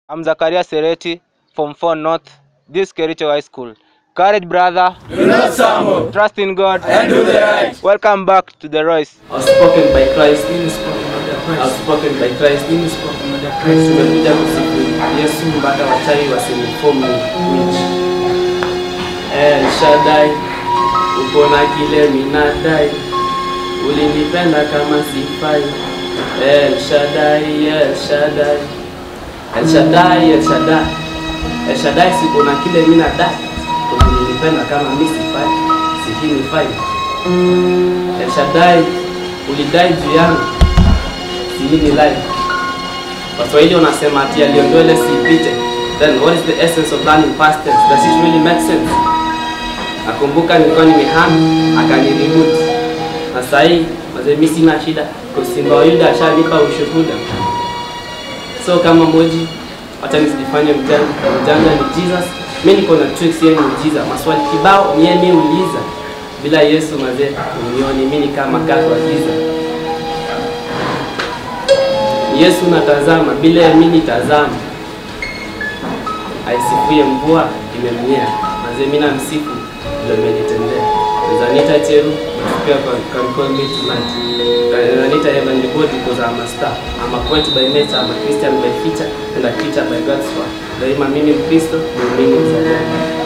I'm Zakaria Sereti, Form 4 North, this Kericho High School. Courage, brother. Do not stumble Trust in God. and do the right. Welcome back to the Royce. Outspoken by Christ, Spoken of the Christ. outspoken by Christ. Spoken of the Christ. Tumekuja kusifu Yesu mpaka wachawi wasinifomu witch. El Shaddai, uko na kile minadai, ulinipenda kama sifai. El Shaddai, El Shaddai, El Shaddai, El Shaddai, El Shaddai, siko na kile minadai, ulinipenda kama mi sifai, sihini fai. El Shaddai, ulidai juu yangu, sihini life. Waswahili wanasema ati aliyondwele siipite. Then what is the essence of learning past tense? Does it really make sense? Nakumbuka nilikuwa nimehama akanireboot. Na sasa hii mazee mimi sina shida kwa Simba wa Yuda ashanipa ushuhuda. So kama moji hata nisijifanye mjanja, mjanja ni Jesus. Mimi niko na tricks yeye ni Jesus. Maswali kibao ni yeye mimi uliza. Bila Yesu mazee unioni mimi ni kama kaka wa giza. Yesu natazama, bila ya mimi nitazama. Aisifie mvua imemnyea, mazee mimi namsifu ndio amenitendea. Zanita Cheru, pia can call me tonight. Zanita Evan Libodi because I'm a star. I'm a poet by nature, I'm a Christian by feature and a creature by God's word. Daima mimi Mkristo, mimi mzalendo.